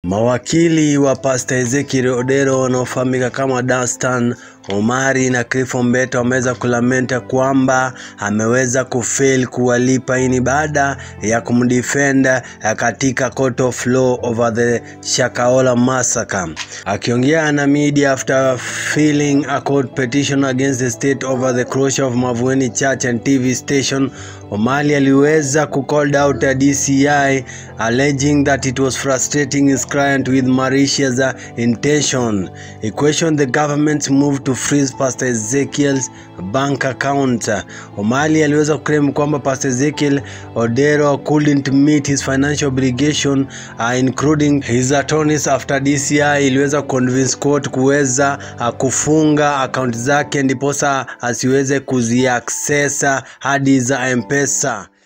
Mawakili wa Pastor Ezekiel Odero wanaofahamika kama Dastan Omari na Cliff Ombeta wameweza kulamenta kwamba ameweza kufail kuwalipa. Hii ni baada ya kumdefend katika court of law over the Shakahola massacre. Akiongea na media after filing a court petition against the state over the closure of Mavueni Church and TV station, Omari aliweza ku called out a DCI alleging that it was frustrating his client with malicious intention. He questioned the government's move to freeze Pastor Ezekiel's bank account. Omari aliweza kuclaim kwamba Pastor Ezekiel Odero couldn't meet his financial obligation uh, including his attorneys after DCI iliweza convince court kuweza uh, kufunga account zake ndiposa asiweze kuziaccess hadi za M-Pesa.